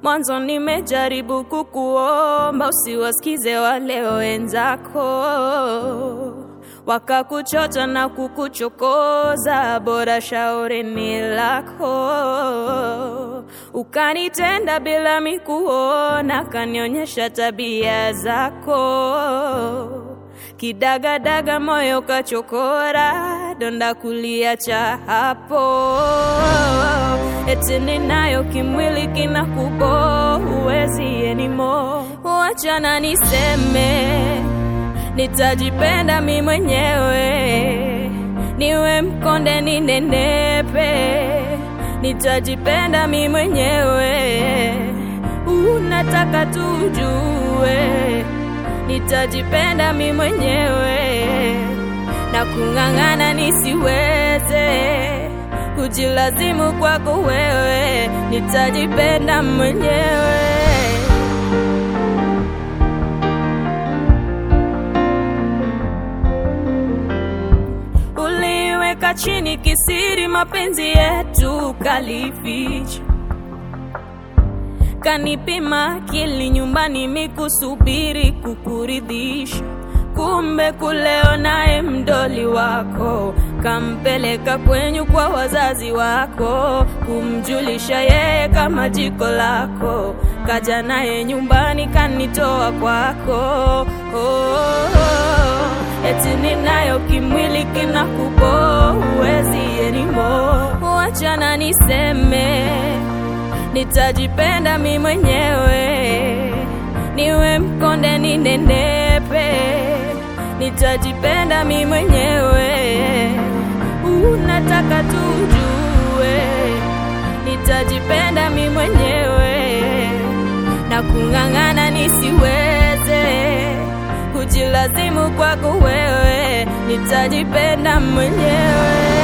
Mwanzo nimejaribu kukuomba usiwasikize wale wenzako, wakakuchota na kukuchokoza, bora shauri ni lako. Ukanitenda bila mikuona, kanionyesha tabia zako kidagadaga moyo kachokora, donda kuliacha hapo. Eti ninayo kimwili kinakubo, huwezi anymore. Wachana niseme, nitajipenda mi mwenyewe, niwe mkonde ninenepe, nitajipenda mi mwenyewe. Unataka tujue nitajipenda mi mwenyewe na kung'ang'ana nisiweze kujilazimu kwako wewe, nitajipenda mwenyewe. Uliweka chini kisiri mapenzi yetu, kalificha kanipima akili nyumbani mikusubiri kukuridhisha, kumbe kuleo naye mdoli wako kampeleka kwenyu kwa wazazi wako, kumjulisha yeye kama jiko lako, kaja naye nyumbani kanitoa kwako. Oh, oh, eti ninayo kimwili kinakubo, huwezi anymore. Wachana niseme nitajipenda mi mwenyewe, niwe mkonde ninenepe, nitajipenda mi mwenyewe. Unataka tujue, nitajipenda mi mwenyewe na kung'ang'ana nisiweze kujilazimu kwako wewe, nitajipenda mwenyewe.